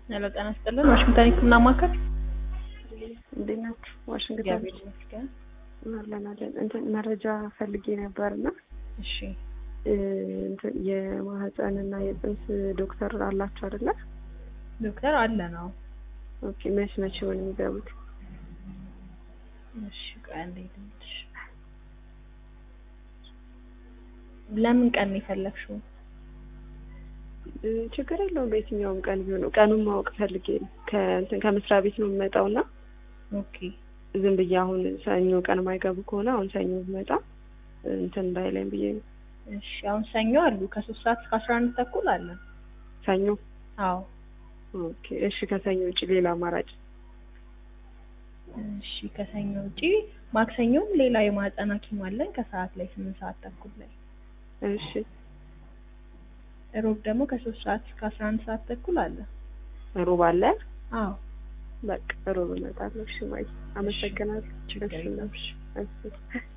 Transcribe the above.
ሄሎ ጤና ይስጥልን። ዋሽንግተን ሕክምና ማዕከል እንዴት ናችሁ? ዋሽንግተን እግዚአብሔር ይመስገን። አለን አለን። እንትን መረጃ ፈልጌ ነበርና እሺ እንትን የማህፀንና የፅንስ ዶክተር አላችሁ አይደለ? ዶክተር አለ ነው። ኦኬ መች መች ሆነ የሚገቡት? እሺ ቆይ አንዴ ልምልሽ። ለምን ቀን ነው የፈለግሽው? እ፣ ችግር የለውም በየትኛውም ቀን ቢሆን ነው። ቀኑን ማወቅ ፈልጌ ነው። ከእንትን ከመስሪያ ቤት ነው የምመጣውና ኦኬ ዝም ብዬ አሁን ሰኞ ቀን የማይገቡ ከሆነ አሁን ሰኞ ብመጣ እንትን እንዳይለኝ ብዬ ነው። እሺ አሁን ሰኞ አሉ ከሶስት ሰዓት እስከ አስራ አንድ ተኩል አለ። ሰኞ አዎ ኦኬ። እሺ ከሰኞ ውጭ ሌላ አማራጭ? እሺ ከሰኞ ውጪ ማክሰኞም ሌላ የማህፀን ሐኪም አለን ከሰዓት ላይ ስምንት ሰዓት ተኩል ላይ። እሺ ሮብ ደግሞ ከሶስት ሰዓት እስከ አስራ አንድ ሰዓት ተኩል አለ። ሮብ አለ። አዎ በቃ ሮብ እመጣለሁ። እሺ ማይ አመሰግናለሁ። ችግር እሺ የለም። እሺ